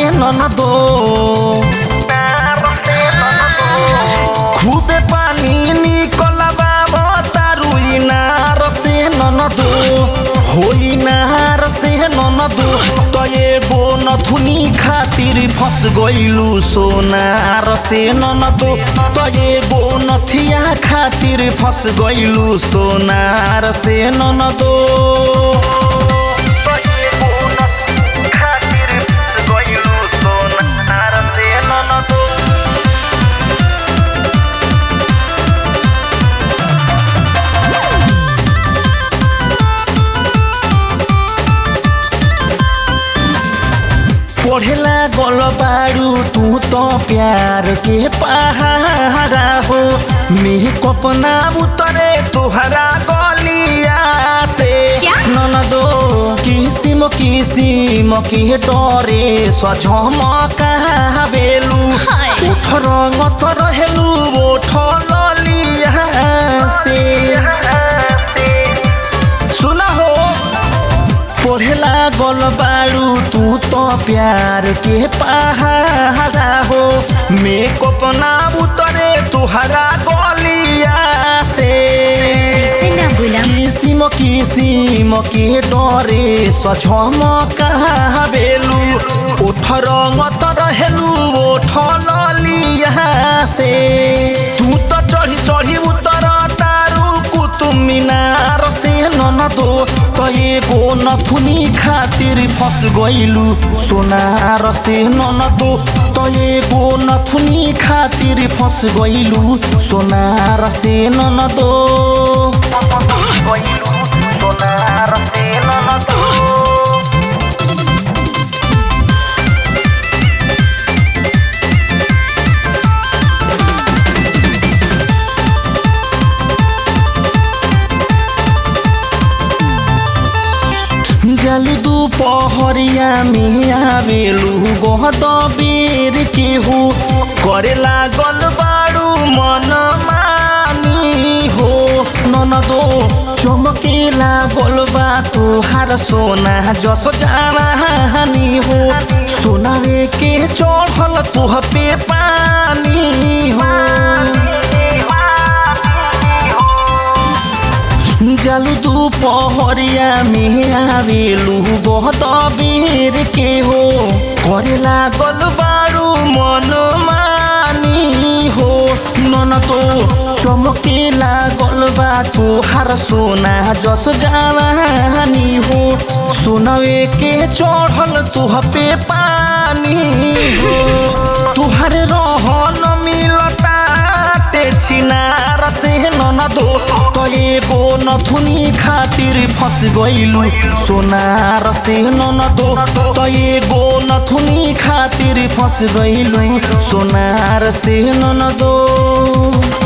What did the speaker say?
ननदो खूबे पानी निकलबा बतारू इनार से ननदो हो इनार से ननदो त एगो नथुनी खातिर फस गइलू सोनार से ननदो त एगो नथिया खातिर फस गइलू सोनार से ननदो पढ़ेला गल बारू तू तो प्यार के पहाड़ा हो मेकअप ना उतरे तोहरा गलिया से क्या? ननदो किसिम किसिम के डरे सझमकाबेलु हाय। उठ रंगत रहेलु ओठ ललिया से सुना हो पढ़ेला गल बारू तू तो प्यार के पहाड़ा हो मेकअप ना उतरे तुहरा गलिया से ऐसे ना बोला किसिम किसिम के डरे सझमकाबेलु ओठ रंगत रहेलु ओठ ललिया से तू तो चढ़ी चढ़ी उतर तारू कुतुब मीनार से ननदो त एगो नथुनी खातिर फस गइलु सोनार से ननदो त एगो नथुनी खातिर फस गइलु सोनार से ननदो सोनार से ननदो जल दुपहरिया में आवेलु गहद बेर के हो करे लागल बारू मन मानी हो ननदो चमके लागल बा तोहार सोना जस जानी हो सोनावे के चढ़ल तुह पे पानी हो जलु दुपहरिया में आवेलु बहुत बेर के हो करे लागल बारू मन मानी हो नन तो चमके लागल बा तोहार सोना जस जानी हो सोनवे के चढ़ल तुह पे पानी हो तुहर रहन मिलता ते छिनार से ननदो त एगो नथुनी खातिर फस गइलु सोनार से ननदो त एगो नथुनी खातिर फस गइलु सोनार से ननदो